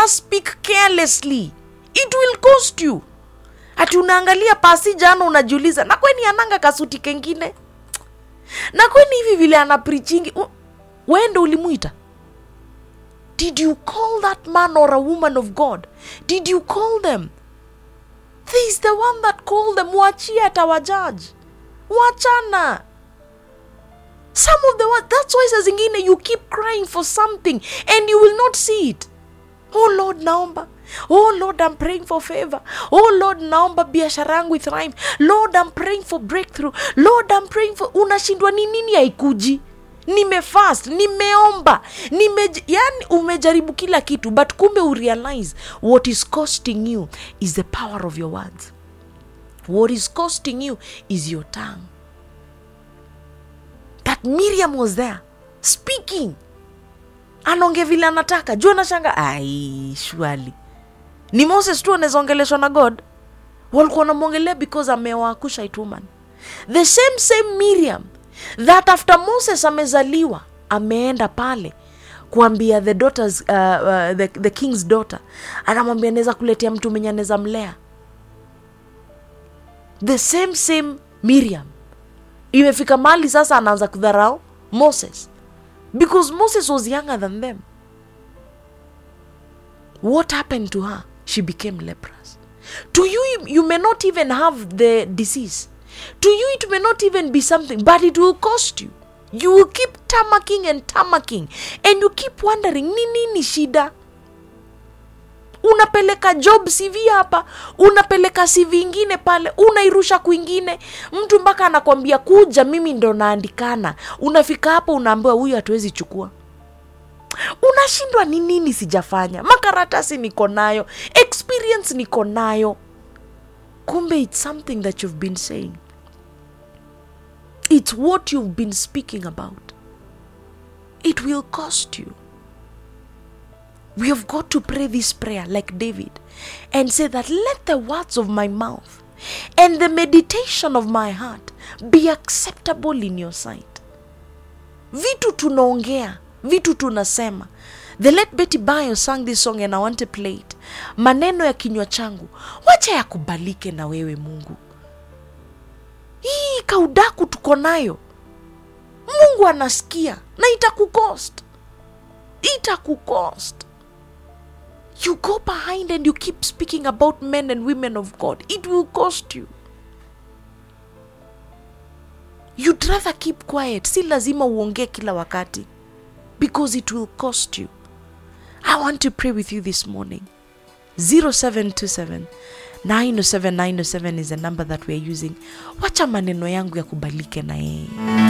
never speak carelessly it will cost you ati unaangalia pasi jana unajiuliza na kweni ananga kasuti kengine na kweni hivi vile ana prichingi wende ulimwita did you call that man or a woman of god did you call them He is the one that called them wachie atawajaji wachana some of the word that's why saa zingine you keep crying for something and you will not see it oh lord naomba oh lord i'm praying for favor oh lord naomba biashara yangu ithrive lord i'm praying for breakthrough lord i'm praying for unashindwa ni nini haikuji nimefast nimeomba nime yani umejaribu kila kitu but kumbe urealize what is costing you is the power of your words what is costing you is your tongue that miriam was there speaking anonge vile anataka juu anashanga ai shwali ni moses tu anawezaongeleshwa na god walikuwa wanamwongelea because amewakusha ituman the same same miriam that after moses amezaliwa ameenda pale kuambia the daughters, uh, uh, the, the king's daughter anamwambia naweza kuletea mtu mwenye anaweza mlea the same same miriam imefika mahali sasa anaanza kudharau moses because moses was younger than them what happened to her she became leprous to you you may not even have the disease to you it may not even be something but it will cost you you will keep tamaking and tamaking and you keep wondering ni nini shida unapeleka job cv hapa unapeleka cv ingine pale unairusha kwingine mtu mpaka anakwambia kuja mimi ndo naandikana unafika hapo unaambiwa huyu hatuwezi chukua unashindwa ni nini sijafanya makaratasi niko nayo experience niko nayo kumbe its something that you've been saying it's what you've been speaking about it will cost you we have got to pray this prayer like David and say that let the words of my mouth and the meditation of my heart be acceptable in your sight. Vitu tunaongea, vitu tunasema. The late Betty Bayo sang this song and I want to play it. Maneno ya kinywa changu, wacha yakubalike na wewe Mungu. Hii kaudaku tuko nayo, Mungu anasikia na itakukost, itakukost you go behind and you keep speaking about men and women of God, it will cost you. You'd rather keep quiet. Si lazima uongee kila wakati because it will cost you. I want to pray with you this morning. 0727 907 907 is the number that we are using. Wacha maneno yangu yakubalike na yeye.